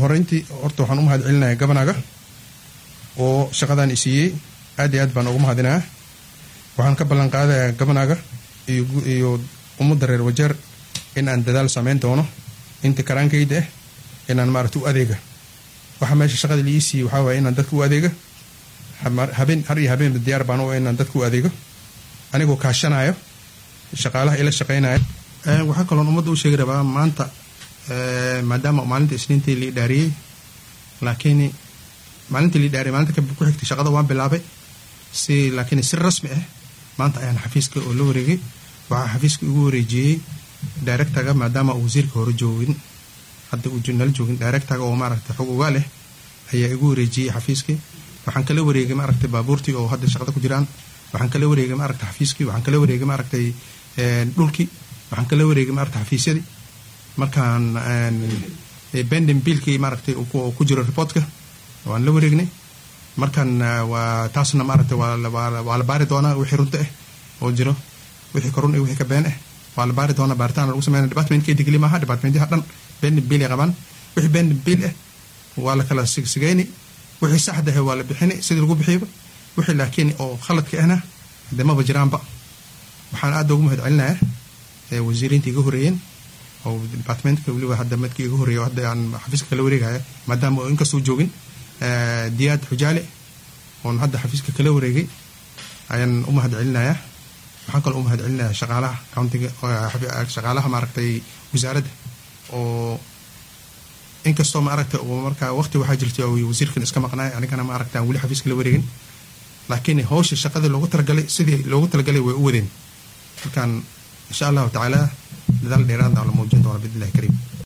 horeyntii horta waxaan u mahad celinayaa gabanaga oo shaqadan i siiyey aad iyo aad baan ugu mahadinaa waxaan ka ballan qaadayaa gabanaga iyo ummadda reer wajeer in aan dadaal samayn doono inta karaankayda ah inaan maaragta u adeega waxa meesha shaqada liii siiyey waxaa waaya inaan dadka u adeega habeen har iyo habeenba diyaar baan u inaan dadka u adeego anigoo kaashanayo shaqaalaha ila shaqaynaya waxaa kaloon ummadda u sheegi rabaa maanta maadaama maalinta isniintii lii dhaariyey laakiin maalintii lii dhaariyey maalinta ku xigtay shaqada waan bilaabay si laakiin si rasmi ah maanta ayaan xafiiska oo la wareegay waxaa xafiiska igu wareejiyey directaga maadaama uu wasiirka hore joogin hadda uu nala joogin directaga oo maaragtay xog ugaa leh ayaa igu wareejiyey xafiiskii waxaan kala wareegay maaragtay baabuurtii oo hadda shaqada ku jiraan waxaan kala wareegay maaragtay xafiiskii waxaan kala wareegay maaragtay dhulkii waxaan kala wareegay maaragtay xafiisyadii markaan bendin biilkii maaragtay ku jiro reportka waan la wareegnay markaan waa taasna maaragtay waa la baari doonaa wixii runta ah oo jiro wixii ka run iyo wixii ka been ah waa la baari doonaa baaritaan lagu sameynaya departmentkeyda keli maaha departmentyaha dhan bendin biil ay qabaan wixii bendin biil ah waa la kala sigsigayni wixii saxda ah waa la bixini sidii lagu bixiyaba wixii laakiin oo khaladka ahna dee maba jiraanba waxaan aad ugu mahad celinayaa wasiiriinta iga horeeyeen oo departmentka weliba hadda madkii iga horeeya hadda aan xafiiska kala wareegaya maadaama oo inkastoo joogin diyaad xujaale oon hadda xafiiska kala wareegay ayaan u mahad celinayaa waxaan kaloo u mahad celinayaa shaqaalaha countiga shaqaalaha maaragtay wasaaradda oo inkastoo maaragtay oo markaa waqti waxaa jirta oo wasiirkan iska maqnaay anigana maaragtay aan weli xafiiska la wareegin laakiin hawsha shaqadii loogu talagalay sidii loogu talagalay way u wadeen markaan insha allahu tacaala dadaal dheeraadna la muujin doona biidnillahi kariim